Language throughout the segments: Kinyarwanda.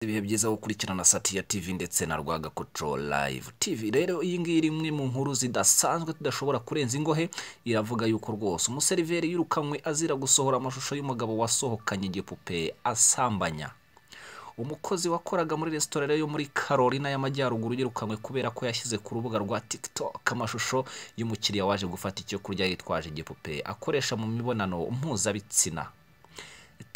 ibihe byiza gukurikirana satiya tv ndetse na rwagakoco live tv rero iyi ngiyi iri imwe mu nkuru zidasanzwe tudashobora kurenza ingohe iravuga yuko rwose umuseriveri yirukanywe azira gusohora amashusho y'umugabo wasohokanye igipupe asambanya umukozi wakoraga muri resitora yo muri Carolina y'Amajyaruguru yirukanywe kubera ko yashyize ku rubuga rwa TikTok amashusho y'umukiriya waje gufata icyo kurya yitwaje igipupe akoresha mu mibonano mpuzabitsina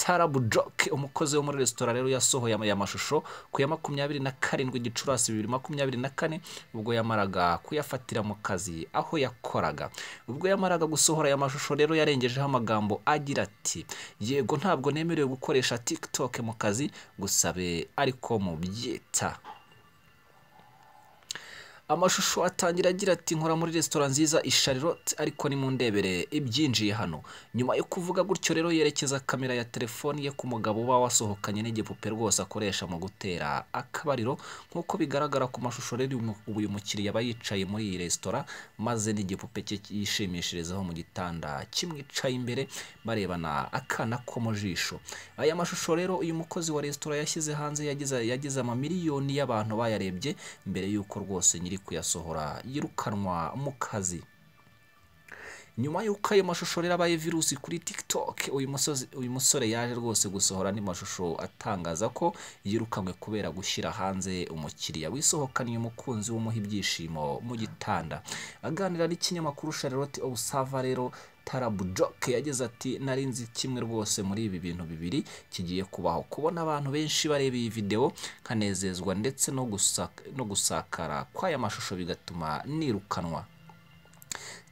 tarabu joke umukozi wo muri resitora rero yasohoye aya mashusho ku ya makumyabiri na karindwi gicurasi bibiri makumyabiri na kane ubwo yamaraga kuyafatira mu kazi aho yakoraga ubwo yamaraga gusohora aya mashusho rero yarengejeho amagambo agira ati yego ntabwo nemerewe gukoresha tiktok mu kazi gusabe ariko mubyita amashusho atangira agira ati nkora muri resitora nziza i Charlotte ariko ni mu ndebere ibyinjiye hano nyuma yo kuvuga gutyo rero yerekeza kamera ya telefoni ye ku mugabo uba wasohokanye n'igipupe rwose akoresha mu gutera akabariro nk'uko bigaragara ku mashusho rero uyu mu- uyu mukiriya aba yicaye muri iyi resitora maze n'igipupe cye yishimishirizaho mu gitanda kimwicaye imbere barebana akana ko mu jisho aya mashusho rero uyu mukozi wa resitora yashyize hanze yagize yagize amamiliyoni y'abantu bayarebye mbere y'uko rwose nyiri kuyasohora yirukanwa mu kazi nyuma y'uko ayo mashusho rero abaye virusi kuri tiktok uyu musozi- uyu musore yaje rwose gusohora andi mashusho atangaza ko yirukanywe kubera gushyira hanze umukiriya wisohokaniye umukunzi w'umuha ibyishimo mu gitanda aganira n'ikinyamakuru charlotte obusava rero tarabu joke yagize ati nari nzi kimwe rwose muri ibi bintu bibiri kigiye kubaho kubona abantu benshi bareba iyi videwo nkanezezwa ndetse no gusak- no gusakara kw'aya mashusho bigatuma nirukanwa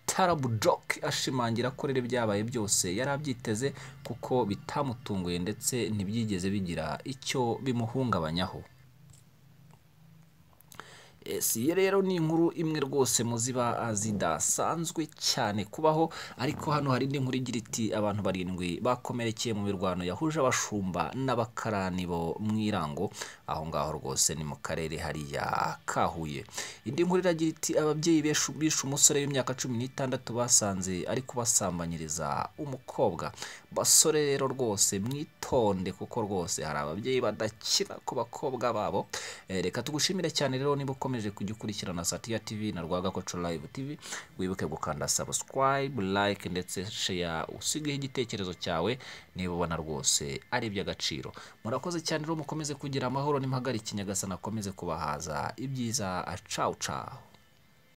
tarabu joke ashimangira ko rero ibyabaye byose yari abyiteze kuko bitamutunguye ndetse ntibyigeze bigira icyo bimuhungabanyaho Yes, iyi rero ni inkuru imwe rwose mu ziba zidasanzwe cyane kubaho ariko hano hari indi nkuru igira iti abantu barindwi bakomerekeye mu mirwano yahuje abashumba n'abakarani bo mu irango aho ngaho rwose ni mu karere hariya ka Huye indi nkuru iragira iti ababyeyi beshu- bishe umusore w'imyaka cumi n'itandatu basanze ari kubasambanyiriza umukobwa basore rero rwose mwitonde kuko rwose hari ababyeyi badakira ku bakobwa babo Eh, reka tugushimire cyane rero niba ukomeje kujya ukurikirana satiya tv na rwagakoco live tv wibuke gukanda subscribe like ndetse share usigeho igitekerezo cyawe niba ubona rwose ari iby'agaciro murakoze cyane rero mukomeze kugira amahoro n'impagarike nyagasani akomeze kubahaza ibyiza cawu cawu